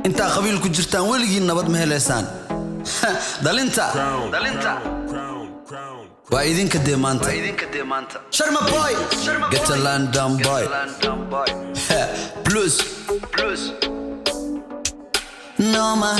intaa qabiil ku jirtaan weligiin nabad ma helaysaan dhalinta dhalinta waa idinka dee maanta sharma boy get a london boy plus no ma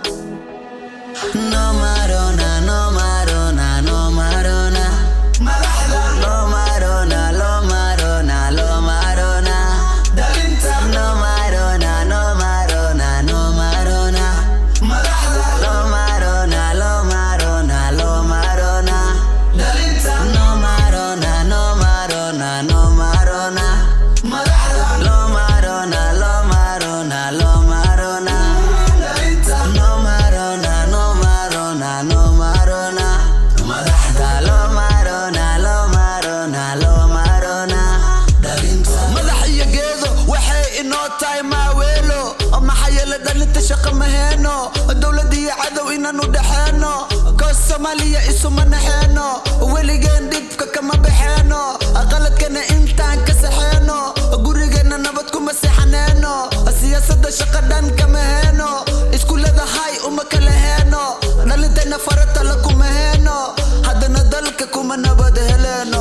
no marona no marona no marona no marona lo marona lo marona no marona no marona no marona lo marona lo marona lo marona no marona no marona no marona lo marona lo marona lo marona no marona no marona no marona lo marona lo marona lo marona madax iyo geedo waxay inoo tahay maaweelo maxaa yeele dhalinta shaqo maheeno dowlad iyo cadow inaan u dhexeeno koos soomaaliya isuma naxeeno weligeen dhibka kama baxeeno qaladkana intaan ka saxeeno gurigeena nabad kuma seexaneeno siyaasada shaqa dhan kama heeno iskuulada hay uma kala heeno dhalintayna faratala kuma heeno haddana dalka kuma nabad heleeno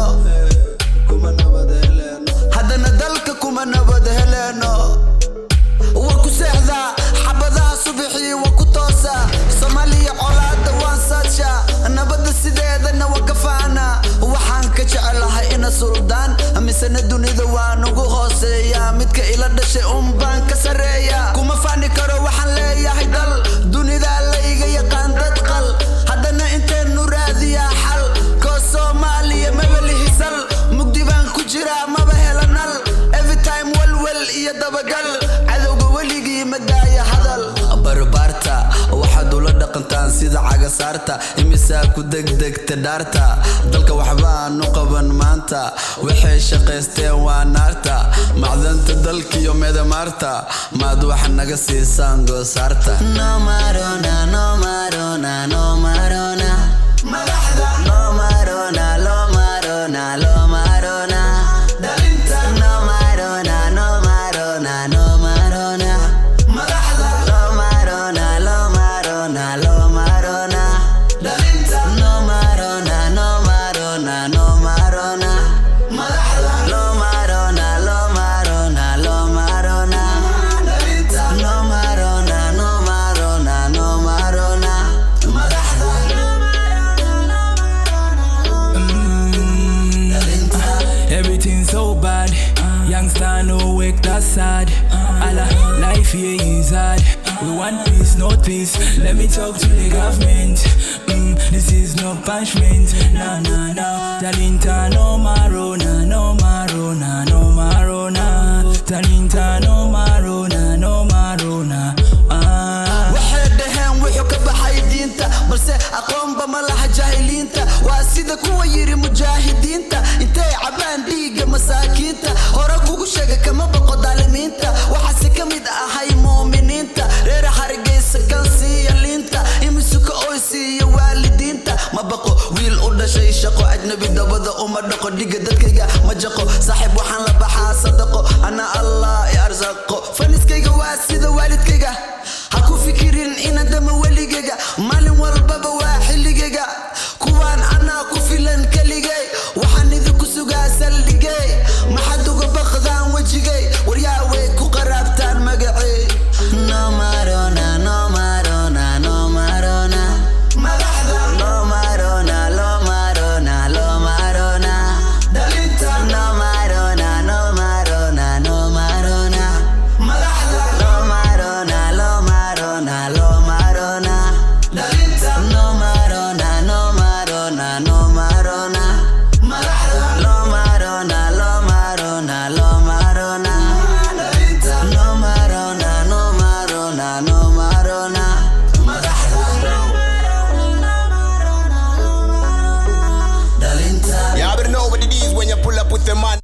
haddana dalka kuma nabad heleeno waa ku seexdaa xabadaha subaxii waa ku toosa soomaaliya colaada waan saadsha nabadda sideedana waa ka faana waxaan ka jecelahay ina suldaan misena dunida waan ugu hooseeya midka ila dhashay unbaan ka sareeya kuma faani karo waxaan leeyahay dal dunida layga yaqaan dad qal haddana inteenu raadiyaa xal koo soomaaliya maba lihisal mugdi baan ku jiraa maba helanal everytime walwal iyo dabagal cadowga weligii ma daaya hadal barbaarta waxaad ula dhaqantaan sida cagasaarta imisaa ku degdegta dhaarta dalka waxbaan u qaban maanta waxay shaqaysteen waa naarta macdanta dalkiyo medamaarta maad wax naga siisaan goosaarta no marona no marona no marona no marona lo marona lo marona no marona no marona no marona lo marona lo marona lo marona no marona no marona no marona lo marona lo marona lo marona no marona no marona no marona Everything so bad. Youngster no wake that's sad. Allah, life here is hard. We want peace, not peace. Let me talk to the government. Mm, this is no punishment. No, no, no. Talinta no marona, no marona, no marona. Talinta no marona, no marona. Ah. waxay dhaheen wuxuu ka baxay diinta balse aqoonba ma laha jaahiliinta waa sida kuwa yiri mujaahidiinta intay cabaan dhiigga masaakiinta